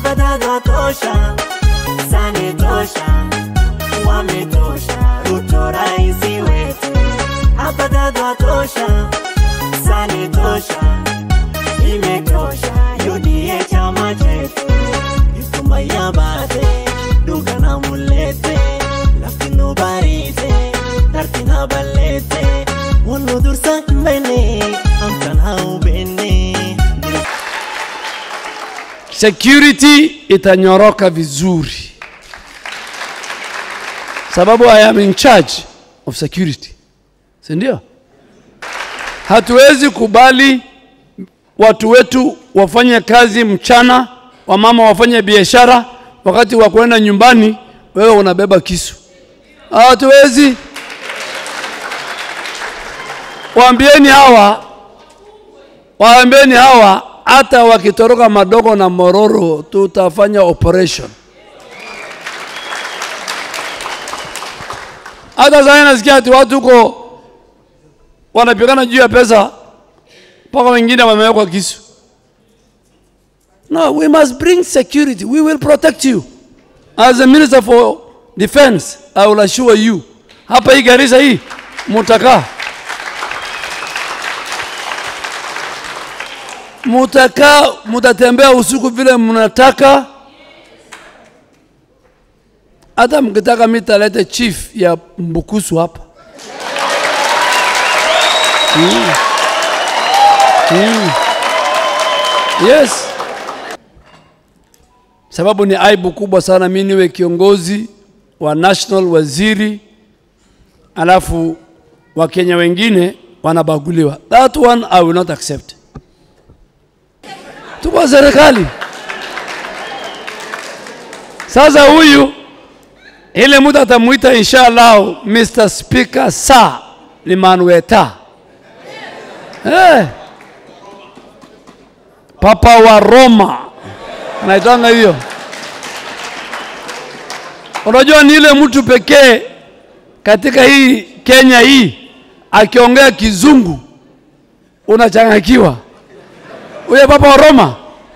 afadhali watosha, sani tosha, wametosha, Ruto raisi wetu, afadhali watosha, sani tosha, imetosha, UDA chama chetu, isuma ya bate, duga na mulete, lafino barite, tartina balete, wano dursa mbene, amtana ubene, security itanyoroka vizuri, sababu I am in charge of security, si ndio? Hatuwezi kubali watu wetu wafanye kazi mchana, wamama wafanye biashara, wakati wa kwenda nyumbani wewe unabeba kisu. Hatuwezi. Waambieni hawa, waambieni hawa, hata wakitoroka madogo na mororo, tutafanya operation. Hata sasa nasikia ati watu huko wanapigana juu ya pesa, mpaka wengine wamewekwa kisu. No, we must bring security. We will protect you. As a minister for defense, I will assure you. Hapa hii Garissa hii mutakaa mutakaa, mutatembea usiku vile mnataka. Hata mkitaka mimi talete chief ya Mbukusu hapa mm. Mm. Yes, sababu ni aibu kubwa sana mimi niwe kiongozi wa national waziri, alafu Wakenya wengine wanabaguliwa. That one I will not accept. Tuko serikali sasa. Huyu ile mtu atamuita inshallah Mr. Speaker Sir Limanweta hey. Papa wa Roma anaitanga hiyo. Unajua ni ile mtu pekee katika hii Kenya hii akiongea kizungu unachangakiwa. Huyo Papa wa Roma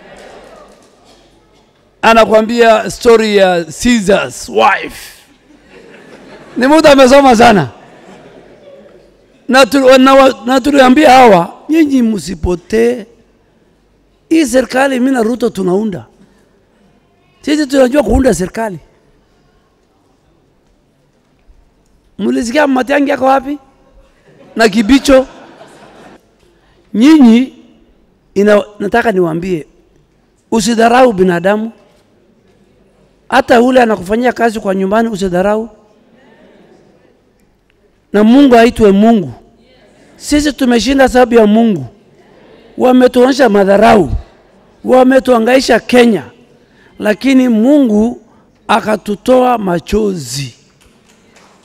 anakuambia story ya Caesar's wife. Ni mtu amesoma sana na, tu, na, na tuliambia hawa, nyinyi msipotee hii serikali. Mimi na Ruto tunaunda, sisi tunajua kuunda serikali. Mlisikia Matiang'i yako wapi na Kibicho? Nyinyi ina, nataka niwaambie usidharau binadamu, hata ule anakufanyia kazi kwa nyumbani usidharau, na Mungu aitwe Mungu. Sisi tumeshinda sababu ya Mungu. Wametuonyesha madharau, wametuangaisha Kenya, lakini Mungu akatutoa machozi.